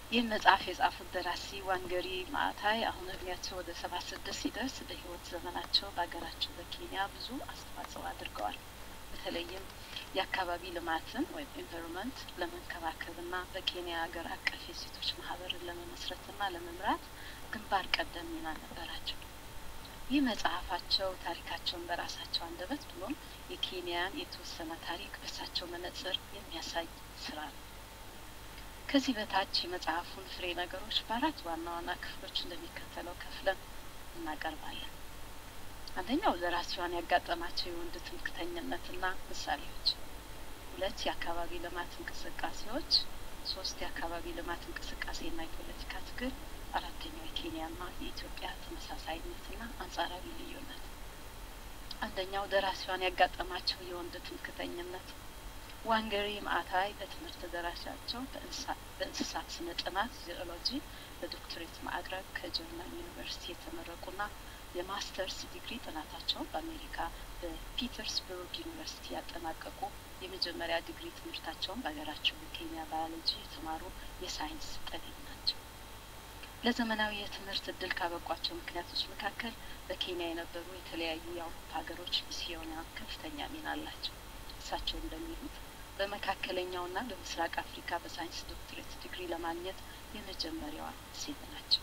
ይህን መጽሐፍ የጻፉት ደራሲ ዋንገሪ ማዕታይ አሁን እድሜያቸው ወደ ሰባ ስድስት ሲደርስ በህይወት ዘመናቸው በሀገራቸው በኬንያ ብዙ አስተዋጽኦ አድርገዋል። በተለይም የአካባቢ ልማትን ወይም ኢንቫይሮንመንት ለመንከባከብና በኬንያ ሀገር አቀፍ የሴቶች ማህበርን ለመመስረትና ለመምራት ግንባር ቀደም ሚና ነበራቸው። ይህ መጽሐፋቸው ታሪካቸውን በራሳቸው አንደበት ብሎም የኬንያን የተወሰነ ታሪክ በሳቸው መነጽር የሚያሳይ ስራ ነው። ከዚህ በታች የመጽሐፉን ፍሬ ነገሮች በአራት ዋና ዋና ክፍሎች እንደሚከተለው ከፍለን እናቀርባለን። አንደኛው ደራሲዋን ያጋጠማቸው የወንድ ትምክተኝነትና ምሳሌዎች፣ ሁለት የአካባቢ ልማት እንቅስቃሴዎች፣ ሶስት የአካባቢ ልማት እንቅስቃሴና የፖለቲካ ትግል፣ አራተኛው የኬንያና የኢትዮጵያ ተመሳሳይነትና አንጻራዊ ልዩነት። አንደኛው ደራሲዋን ያጋጠማቸው የወንድ ትምክተኝነት ዋንገሪ ማዕታይ በትምህርት ደረጃቸው በእንስሳት ስነ ጥናት ዚኦሎጂ በዶክትሬት ማዕረግ ከጀርመን ዩኒቨርሲቲ የተመረቁና የማስተርስ ዲግሪ ጥናታቸውን በአሜሪካ በፒተርስበርግ ዩኒቨርሲቲ ያጠናቀቁ የመጀመሪያ ዲግሪ ትምህርታቸውን በሀገራቸው በኬንያ ባዮሎጂ የተማሩ የሳይንስ ጠቢብ ናቸው። ለዘመናዊ የትምህርት እድል ካበቋቸው ምክንያቶች መካከል በኬንያ የነበሩ የተለያዩ የአውሮፓ ሀገሮች ሚስዮናውያን ከፍተኛ ሚና አላቸው። እሳቸው እንደሚሉት በመካከለኛውና በምስራቅ አፍሪካ በሳይንስ ዶክትሬት ዲግሪ ለማግኘት የመጀመሪያዋ ሴት ናቸው።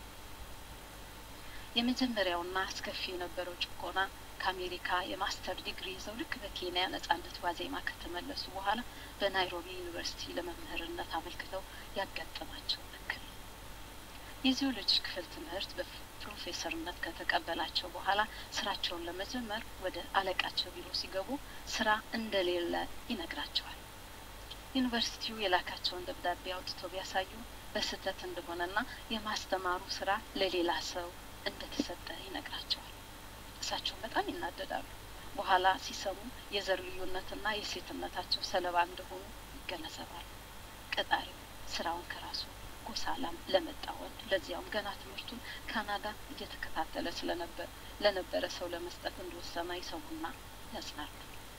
የመጀመሪያውና አስከፊ የነበረው ጭቆና ከአሜሪካ የማስተር ዲግሪ ይዘው ልክ በኬንያ ነጻነት ዋዜማ ከተመለሱ በኋላ በናይሮቢ ዩኒቨርሲቲ ለመምህርነት አመልክተው ያጋጠማቸው እክል ነው። የጂኦሎጂ ክፍል ትምህርት በፕሮፌሰርነት ከተቀበላቸው በኋላ ስራቸውን ለመጀመር ወደ አለቃቸው ቢሮ ሲገቡ ስራ እንደሌለ ይነግራቸዋል። ዩኒቨርሲቲው የላካቸውን ደብዳቤ አውጥተው ቢያሳዩ በስህተት እንደሆነና የማስተማሩ ስራ ለሌላ ሰው እንደተሰጠ ይነግራቸዋል። እሳቸውን በጣም ይናደዳሉ። በኋላ ሲሰሙ የዘር ልዩነትና የሴትነታቸው ሰለባ እንደሆኑ ይገነዘባሉ። ቀጣሪው ስራውን ከራሱ ጎሳ ለመጣ ወንድ ለዚያውም ገና ትምህርቱን ካናዳ እየተከታተለ ስለነበር ለነበረ ሰው ለመስጠት እንደወሰነ ይሰሙና ያጽናሉ።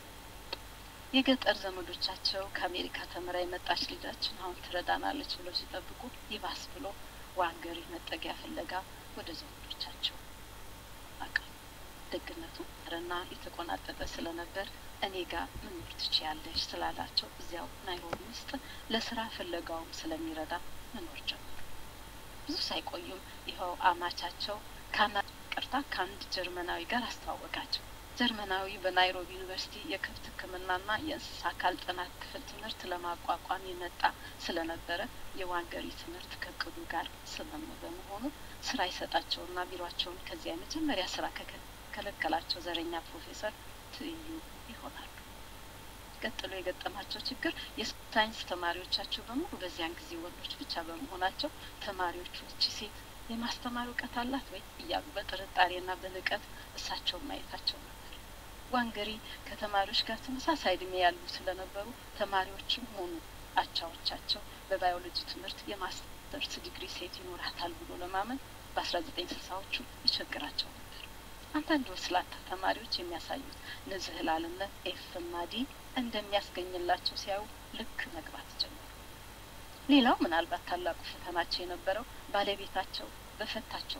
የገጠር ዘመዶቻቸው ከአሜሪካ ተምራ የመጣች ልጃችን አሁን ትረዳናለች ብለው ሲጠብቁ ይባስ ብሎ ዋንገሪ መጠጊያ ፍለጋ ወደ ዘመዶቻቸው አቀኑ። ደግነቱ ረና የተቆናጠጠ ስለነበር እኔ ጋር መኖር ትችያለሽ ስላላቸው እዚያው ናይሮቢ ውስጥ ለስራ ፍለጋውም ስለሚረዳ መኖር ጀመሩ። ብዙ ሳይቆዩም ይኸው አማቻቸው ካናዳ ቅርታ ከአንድ ጀርመናዊ ጋር አስተዋወቃቸው። ጀርመናዊ በናይሮቢ ዩኒቨርሲቲ የከብት ሕክምናና የእንስሳ አካል ጥናት ክፍል ትምህርት ለማቋቋም የመጣ ስለነበረ የዋንገሪ ትምህርት ከእቅዱ ጋር ስምም በመሆኑ ስራ ይሰጣቸውና ቢሯቸውን ከዚያ የመጀመሪያ ስራ ከከለከላቸው ዘረኛ ፕሮፌሰር ትይዩ ይሆናሉ። ቀጥሎ የገጠማቸው ችግር የሳይንስ ተማሪዎቻቸው በሙሉ በዚያን ጊዜ ወንዶች ብቻ በመሆናቸው ተማሪዎቹ እቺ ሴት የማስተማር እውቀት አላት ወይ እያሉ በጥርጣሬና በንቀት እሳቸውን ማየታቸው ነበር። ዋንገሪ ከተማሪዎች ጋር ተመሳሳይ እድሜ ያሉ ስለነበሩ ተማሪዎችም ሆኑ አቻዎቻቸው በባዮሎጂ ትምህርት የማስተርስ ዲግሪ ሴት ይኖራታል ብሎ ለማመን በአስራ ዘጠኝ ስልሳዎቹ ይቸግራቸው ነበር። አንዳንድ ወስላታ ተማሪዎች የሚያሳዩት ንዝህላልነት ኤፍ እና ዲ እንደሚያስገኝላቸው ሲያዩ ልክ መግባት ጀመሩ። ሌላው ምናልባት ታላቁ ፈተናቸው የነበረው ባለቤታቸው በፈታቸው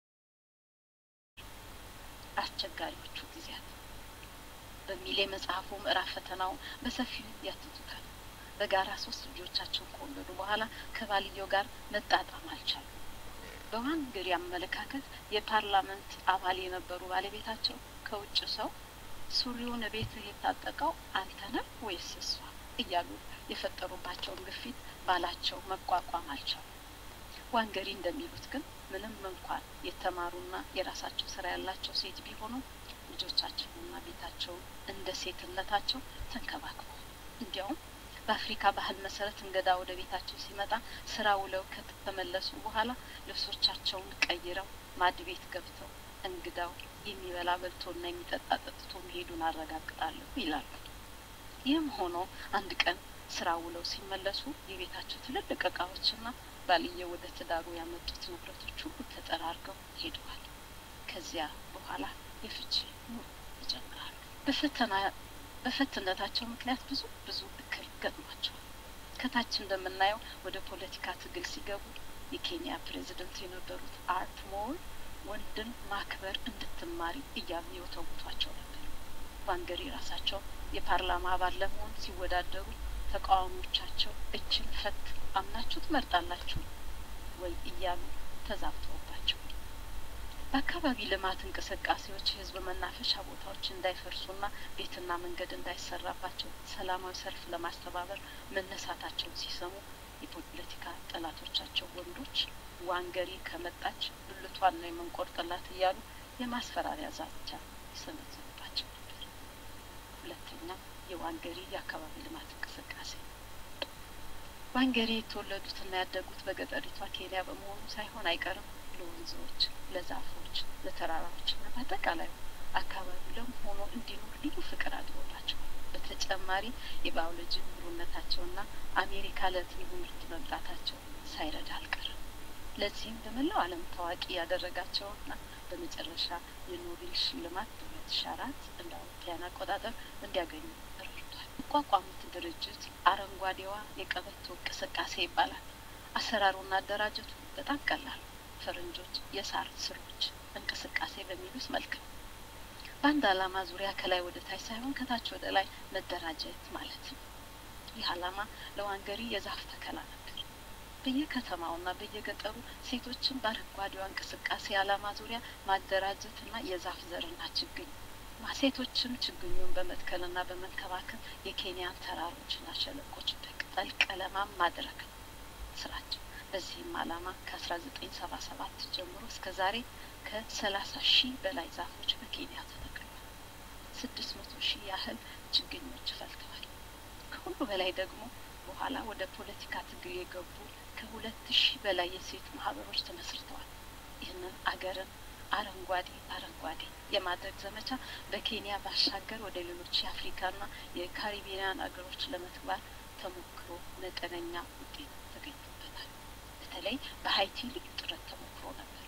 አስቸጋሪዎቹ ጊዜያት በሚል የመጽሐፉ ምዕራፍ ፈተናው በሰፊው ያትቱታል። በጋራ ሶስት ልጆቻቸውን ከወለዱ በኋላ ከባልየው ጋር መጣጣም አልቻሉም። በዋንገሪ አመለካከት የፓርላመንት አባል የነበሩ ባለቤታቸው ከውጭ ሰው ሱሪውን ቤትህ የታጠቀው አንተ ነህ ወይስ እሷ እያሉ የፈጠሩባቸውን ግፊት ባላቸው መቋቋም አልቻሉ። ዋንገሪ እንደሚሉት ግን ምንም እንኳን የተማሩና የራሳቸው ስራ ያላቸው ሴት ቢሆኑ ልጆቻቸውንና ቤታቸውን እንደ ሴትነታቸው ተንከባክበዋል። እንዲያውም በአፍሪካ ባህል መሰረት እንግዳ ወደ ቤታቸው ሲመጣ ስራ ውለው ከተመለሱ በኋላ ልብሶቻቸውን ቀይረው ማድ ቤት ገብተው እንግዳው የሚበላ በልቶና የሚጠጣ ጠጥቶ መሄዱን አረጋግጣለሁ ይላሉ። ይህም ሆኖ አንድ ቀን ስራ ውለው ሲመለሱ የቤታቸው ትልልቅ እቃዎችና ባልየው ወደ ትዳሩ ያመጡት ንብረቶች ሁሉ ተጠራርገው ሄደዋል። ከዚያ በኋላ የፍቺ ኑሮ ይጀምራሉ። በፈተና በፈትነታቸው ምክንያት ብዙ ብዙ እክል ገጥሟቸዋል። ከታች እንደምናየው ወደ ፖለቲካ ትግል ሲገቡ የኬንያ ፕሬዚደንት የነበሩት አርት ሞር ወንድን ማክበር እንድትማሪ እያሉ የወተውቷቸው ነበር። ዋንገሪ ራሳቸው የፓርላማ አባል ለመሆን ሲወዳደሩ ተቃዋሚዎቻቸው እችን ፈት አምናችሁ ትመርጣላችሁ ወይ እያሉ ተዛብተውባቸው በአካባቢ ልማት እንቅስቃሴዎች የህዝብ መናፈሻ ቦታዎች እንዳይፈርሱና ቤትና መንገድ እንዳይሰራባቸው ሰላማዊ ሰልፍ ለማስተባበር መነሳታቸውን ሲሰሙ የፖለቲካ ጠላቶቻቸው ወንዶች ዋንገሪ ከመጣች ብልቷን ነው የምንቆርጥላት እያሉ የማስፈራሪያ ዛቻ ይሰነዝሩባቸው ነበር። ሁለተኛ የዋንገሪ የአካባቢ ልማት እንቅስቃሴ ዋንገሪ የተወለዱትና ያደጉት በገጠሪቷ ኬንያ በመሆኑ ሳይሆን አይቀርም ለወንዞች፣ ለዛፎች፣ ለተራራዎችና በአጠቃላዩ አካባቢው ለም ሆኖ እንዲኖር ልዩ ፍቅር አድሮባቸዋል። በተጨማሪ የባዮሎጂ ምሩነታቸውና አሜሪካ ለትምህርት መምጣታቸው ሳይረዳ አልቀርም። ለዚህም በመላው ዓለም ታዋቂ ያደረጋቸውና በመጨረሻ የኖቤል ሽልማት በሁለት ሺ አራት እንደ አውሮፓውያን አቆጣጠር እንዲያገኙ ረድቷል። ያቋቋሙት ድርጅት አረንጓዴዋ የቀበቶ እንቅስቃሴ ይባላል። አሰራሩና አደራጀቱ በጣም ቀላል ፈረንጆች የሳር ስሮች እንቅስቃሴ በሚሉት መልክ ነው። በአንድ ዓላማ ዙሪያ ከላይ ወደ ታች ሳይሆን ከታች ወደ ላይ መደራጀት ማለት ነው። ይህ ዓላማ ለዋንገሪ የዛፍ ተከላ ነበር። በየከተማውና በየገጠሩ ሴቶችን በአረንጓዴዋ እንቅስቃሴ ዓላማ ዙሪያ ማደራጀትና የዛፍ ዘርና ችግኝ ሴቶችም ችግኙን በመትከልና በመንከባከብ የኬንያን ተራሮችና ሸለቆች በቅጠል ቀለማም ማድረግ ነው ስራቸው። በዚህም ዓላማ ከአስራ ዘጠኝ ሰባ ሰባት ጀምሮ እስከ ዛሬ ከሰላሳ ሺህ በላይ ዛፎች በኬንያ ተተክለዋል። ስድስት መቶ ሺህ ያህል ችግኞች ፈልተዋል። ከሁሉ በላይ ደግሞ በኋላ ወደ ፖለቲካ ትግል የገቡ ከሁለት ሺህ በላይ የሴት ማህበሮች ተመስርተዋል። ይህንን አገርን አረንጓዴ አረንጓዴ የማድረግ ዘመቻ በኬንያ ባሻገር ወደ ሌሎች የአፍሪካና የካሪቢያን አገሮች ለመትግባት ተሞክሮ መጠነኛ ውጤት ተገኝቶበታል። በተለይ በሀይቲ ልዩ ጥረት ተሞክሮ ነበር።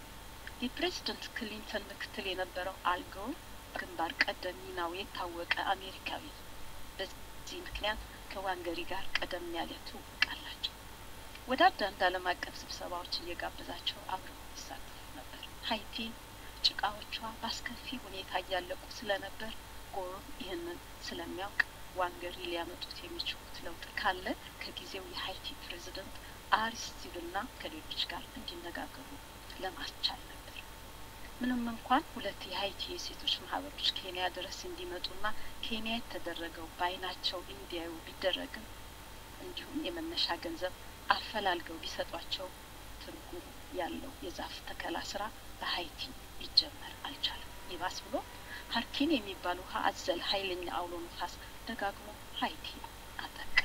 የፕሬዝደንት ክሊንተን ምክትል የነበረው አልጎር ግንባር ቀደም ሚናው የታወቀ አሜሪካዊ ነው። በዚህ ምክንያት ከዋንገሪ ጋር ቀደም ያለ ትውውቅ አላቸው። ወደ አንዳንድ ዓለም አቀፍ ስብሰባዎች እየጋበዛቸው አብረው ይሳተፉ ነበር። ሀይቲ ጭቃዎቿ በአስከፊ ሁኔታ እያለቁ ስለነበር ጎርም ይህንን ስለሚያውቅ ዋንገሪ ሊያመጡት የሚችሉት ለውጥ ካለ ከጊዜው የሀይቲ ፕሬዝደንት አሪስቲድና ከሌሎች ጋር እንዲነጋገሩ ለማስቻል ነበር። ምንም እንኳን ሁለት የሀይቲ የሴቶች ማህበሮች ኬንያ ድረስ እንዲመጡና ኬንያ የተደረገው በአይናቸው እንዲያዩ ቢደረግም እንዲሁም የመነሻ ገንዘብ አፈላልገው ቢሰጧቸው ትርጉም ያለው የዛፍ ተከላ ስራ በሀይቲ ሊጀመር አልቻለም። ይባስ ብሎ ሀርኪን የሚባል ውሃ አዘል ኃይለኛ አውሎ ነፋስ ደጋግሞ ሀይቲ አጠቃ።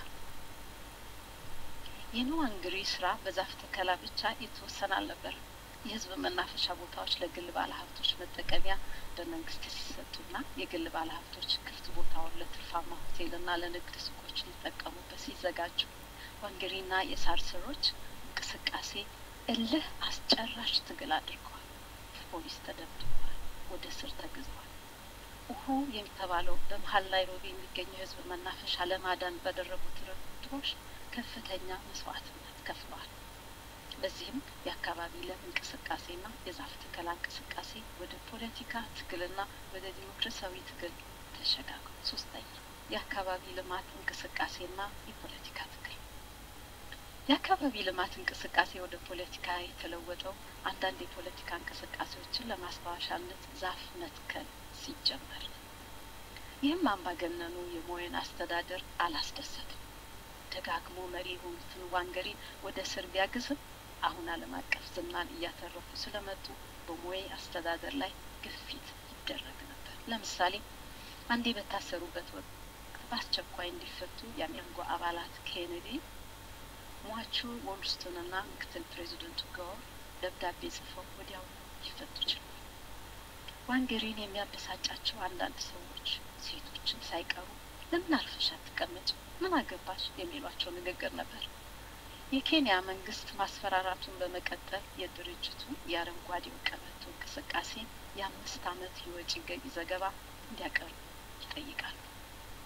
የንዋንግሪ ስራ በዛፍ ተከላ ብቻ የተወሰነ አልነበረም። የህዝብ መናፈሻ ቦታዎች ለግል ባለሀብቶች መጠቀሚያ በመንግስት ሲሰጡና የግል ባለሀብቶች ክፍት ቦታውን ለትርፋማ ሆቴልና ለንግድ ሱቆች ሊጠቀሙበት ሲዘጋጁ ዋንገሪና የሳር ስሮች እንቅስቃሴ እልህ አስጨራሽ ትግል አድርገዋል። ፖሊስ ተደብድበዋል፣ ወደ ስር ተግዘዋል። ኡሁ የሚተባለው በመሀል ናይሮቢ የሚገኘው የህዝብ መናፈሻ ለማዳን ባደረጉት ርብርቦች ከፍተኛ መስዋዕትነት ከፍለዋል። በዚህም የአካባቢ ለም እንቅስቃሴና የዛፍ ተከላ እንቅስቃሴ ወደ ፖለቲካ ትግልና ወደ ዲሞክራሲያዊ ትግል ተሸጋግሩ። ሶስተኛ የአካባቢ ልማት እንቅስቃሴና የፖለቲካ ትግል የአካባቢ ልማት እንቅስቃሴ ወደ ፖለቲካ የተለወጠው አንዳንድ የፖለቲካ እንቅስቃሴዎችን ለማስታወሻነት ዛፍ መትከል ሲጀመር ነው። ይህም አምባገነኑ የሞየን አስተዳደር አላስደሰትም። ደጋግሞ መሪ የሆኑትን ዋንገሪን ወደ እስር ቢያግዝም አሁን ዓለም አቀፍ ዝናን እያተረፉ ስለመጡ በሞዬ አስተዳደር ላይ ግፊት ይደረግ ነበር። ለምሳሌ አንዴ በታሰሩበት ወቅት በአስቸኳይ እንዲፈቱ የአሜንጎ አባላት ኬኔዲ ሟቹ ወልስቶንና ምክትል ፕሬዚደንቱ ጋር ደብዳቤ ጽፈው ወዲያው ሊፈቱ ችሏል። ዋንገሪን የሚያበሳጫቸው አንዳንድ ሰዎች ሴቶችን ሳይቀሩ ለምን አርፈሽ አትቀመጭ፣ ምን አገባሽ የሚሏቸው ንግግር ነበር። የኬንያ መንግስት ማስፈራራቱን በመቀጠል የድርጅቱ የአረንጓዴው ቀበቶ እንቅስቃሴ የአምስት ዓመት የወጪ ገቢ ዘገባ እንዲያቀርቡ ይጠይቃሉ።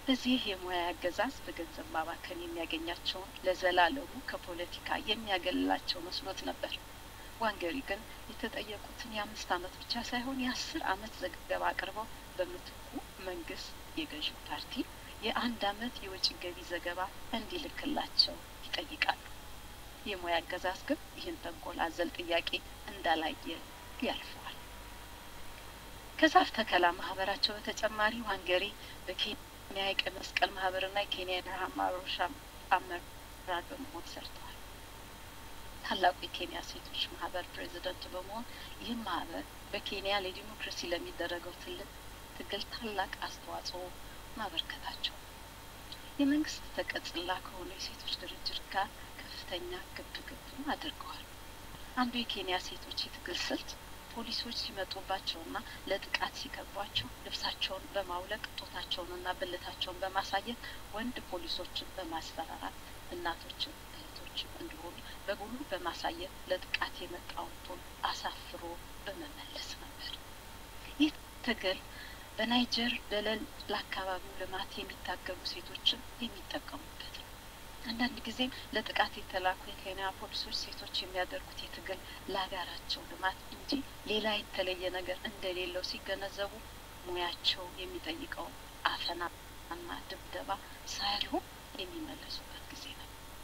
በዚህ የሙያ አገዛዝ በገንዘብ ማባከን የሚያገኛቸውን ለዘላለሙ ከፖለቲካ የሚያገልላቸው መስሎት ነበር። ዋንገሪ ግን የተጠየቁትን የአምስት ዓመት ብቻ ሳይሆን የአስር ዓመት ዘገባ አቅርበው በምትኩ መንግስት የገዢው ፓርቲ የአንድ ዓመት የወጪ ገቢ ዘገባ እንዲልክላቸው ይጠይቃሉ። የሙያ አገዛዝ ግን ይህን ተንኮል አዘል ጥያቄ እንዳላየ ያልፈዋል። ከዛፍ ተከላ ማህበራቸው በተጨማሪ ዋንገሪ በኬንያ የቀይ መስቀል ማህበርና የኬንያ የረሃብ ማሮሻ አመራር በመሆን ሰርተዋል። ታላቁ የኬንያ ሴቶች ማህበር ፕሬዚደንት በመሆን ይህም ማህበር በኬንያ ለዲሞክራሲ ለሚደረገው ትልቅ ትግል ታላቅ አስተዋጽኦ ማበርከታቸው የመንግስት ተቀጽላ ከሆኑ የሴቶች ድርጅት ጋር ከፍተኛ ግብ ግብም አድርገዋል። አንዱ የኬንያ ሴቶች የትግል ስልት ፖሊሶች ሲመጡባቸውና ለጥቃት ሲከቧቸው ልብሳቸውን በማውለቅ ጦታቸውንና ብልታቸውን በማሳየት ወንድ ፖሊሶችን በማስፈራራት እናቶችን እህቶችን እንደሆኑ በሙሉ በማሳየት ለጥቃት የመጣውን ጦር አሳፍሮ በመመለስ ነበር። ይህ ትግል በናይጀር ደለል ለአካባቢው ልማት የሚታገሉ ሴቶችን የሚጠቀሙበት ነው። አንዳንድ ጊዜም ለጥቃት የተላኩ የኬንያ ፖሊሶች ሴቶች የሚያደርጉት የትግል ለሀገራቸው ልማት እንጂ ሌላ የተለየ ነገር እንደሌለው ሲገነዘቡ ሙያቸው የሚጠይቀው አፈናና ድብደባ ሳያልሁ የሚመለሱበት ጊዜ ነው።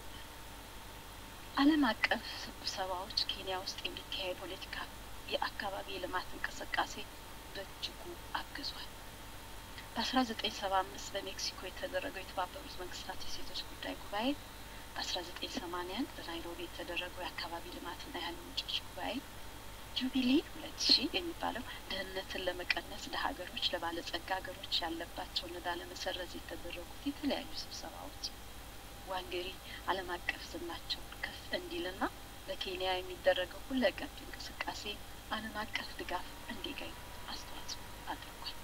ዓለም አቀፍ ስብሰባዎች ኬንያ ውስጥ የሚካሄድ ፖለቲካ የአካባቢ የልማት እንቅስቃሴ በእጅጉ አግዟል። በአስራ ዘጠኝ ሰባ አምስት በሜክሲኮ የተደረገው የተባበሩት መንግስታት የሴቶች ጉዳይ ጉባኤ በአስራ ዘጠኝ ሰማኒያ አንድ በናይሮቢ የተደረገው የአካባቢ ልማትና የኃይል ምንጮች ጉባኤ ጁቢሊ ሁለት ሺህ የሚባለው ድህነትን ለመቀነስ ለሀገሮች ለባለጸጋ ሀገሮች ያለባቸውን ዕዳ ለመሰረዝ የተደረጉት የተለያዩ ስብሰባዎች ዋንገሪ ዓለም አቀፍ ዝናቸውን ከፍ እንዲልና በኬንያ የሚደረገው ሁለገብ እንቅስቃሴ ዓለም አቀፍ ድጋፍ እንዲገኝ አስተዋጽኦ አድርጓል።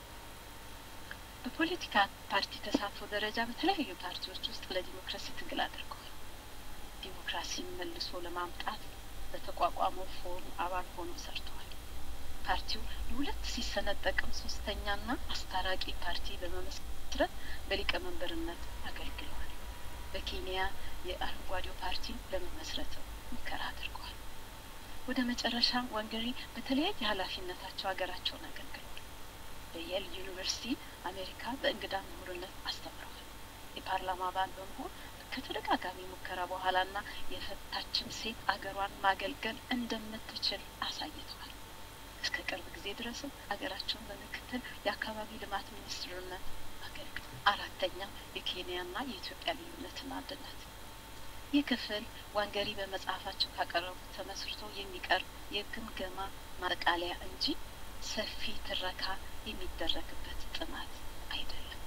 በፖለቲካ ፓርቲ ተሳትፎ ደረጃ በተለያዩ ፓርቲዎች ውስጥ ለዲሞክራሲ ትግል አድርገዋል። ዲሞክራሲን መልሶ ለማምጣት በተቋቋመው ፎርም አባል ሆኖ ሰርተዋል። ፓርቲው ለሁለት ሲሰነጠቅም ሶስተኛና አስታራቂ ፓርቲ በመመስረት በሊቀመንበርነት አገልግለዋል። በኬንያ የአረንጓዴው ፓርቲ ለመመስረትም ሙከራ አድርገዋል። ወደ መጨረሻ ዋንገሪ በተለያየ ኃላፊነታቸው ሀገራቸውን አገልግለዋል። በየል ዩኒቨርሲቲ አሜሪካ በእንግዳ ምሁርነት አስተምረዋል። የፓርላማ አባል በመሆን ከተደጋጋሚ ሙከራ በኋላና የፈታችን ሴት አገሯን ማገልገል እንደምትችል አሳይተዋል። እስከ ቅርብ ጊዜ ድረስም ሀገራቸውን በምክትል የአካባቢ ልማት ሚኒስትርነት አገልግለዋል። አራተኛ የኬንያና የኢትዮጵያ ልዩነትና አንድነት ይህ ክፍል ዋንገሪ በመጽሐፋቸው ካቀረቡት ተመስርቶ የሚቀርብ የግምገማ ማጠቃለያ እንጂ ሰፊ ትረካ የሚደረግበት ጥናት አይደለም።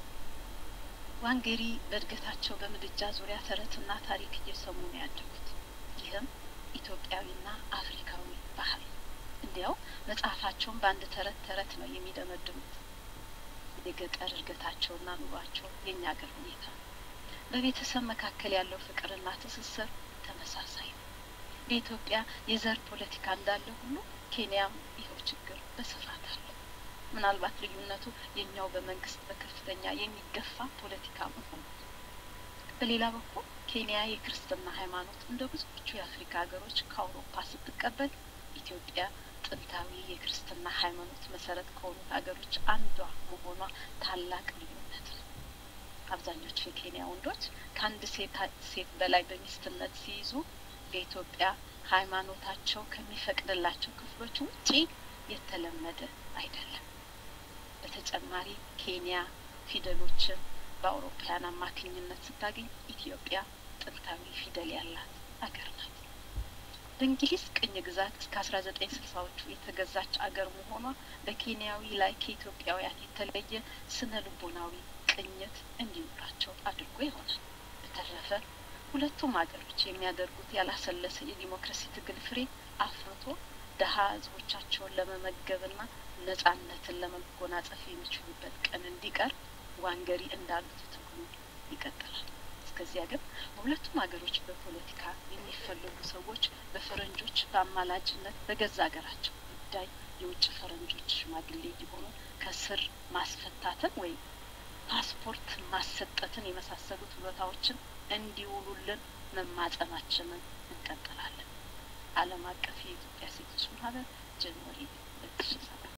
ዋንገሪ በእድገታቸው በምድጃ ዙሪያ ተረትና ታሪክ እየሰሙ ነው ያደጉት። ይህም ኢትዮጵያዊና አፍሪካዊ ባህል እንዲያው መጽሐፋቸውን በአንድ ተረት ተረት ነው የሚደመድሙት። የገጠር እድገታቸውና ኑሯቸው የእኛ አገር ሁኔታ በቤተሰብ መካከል ያለው ፍቅርና ትስስር ተመሳሳይ ነው። በኢትዮጵያ የዘር ፖለቲካ እንዳለ ሁሉ ኬንያም ይኸው ችግር በስፋት አለ። ምናልባት ልዩነቱ የኛው በመንግስት በከፍተኛ የሚገፋ ፖለቲካ መሆኑ። በሌላ በኩል ኬንያ የክርስትና ሃይማኖት እንደ ብዙዎቹ የአፍሪካ ሀገሮች ከአውሮፓ ስትቀበል፣ ኢትዮጵያ ጥንታዊ የክርስትና ሃይማኖት መሰረት ከሆኑት ሀገሮች አንዷ መሆኗ ታላቅ ልዩነት ነው። አብዛኞቹ የኬንያ ወንዶች ከአንድ ሴት ሴት በላይ በሚስትነት ሲይዙ በኢትዮጵያ ሃይማኖታቸው ከሚፈቅድላቸው ክፍሎች ውጪ የተለመደ አይደለም። በተጨማሪ ኬንያ ፊደሎችን በአውሮፓውያን አማካኝነት ስታገኝ ኢትዮጵያ ጥንታዊ ፊደል ያላት አገር ናት። በእንግሊዝ ቅኝ ግዛት እስከ አስራ ዘጠኝ ስልሳዎቹ የተገዛች አገር መሆኗ በኬንያዊ ላይ ከኢትዮጵያውያን የተለየ ስነ ልቦናዊ ቅኝት እንዲኖራቸው አድርጎ ይሆናል። በተረፈ ሁለቱም ሀገሮች የሚያደርጉት ያላሰለሰ የዲሞክራሲ ትግል ፍሬ አፍርቶ ደሀ ህዝቦቻቸውን ለመመገብና ነጻነትን ለመጎናጸፍ የሚችሉበት ቀን እንዲቀር ዋንገሪ እንዳሉት ትግሉ ይቀጥላል። እስከዚያ ግን በሁለቱም ሀገሮች በፖለቲካ የሚፈለጉ ሰዎች በፈረንጆች በአማላጅነት በገዛ ሀገራቸው ጉዳይ የውጭ ፈረንጆች ሽማግሌ የሆኑ ከስር ማስፈታትን ወይም ፓስፖርት ማሰጠትን የመሳሰሉት ቦታዎችን እንዲውሉልን መማጸናችንን እንቀጥላለን። ዓለም አቀፍ የኢትዮጵያ ሴቶች ማህበር ጃንዋሪ ሁለት ሺ ሰባት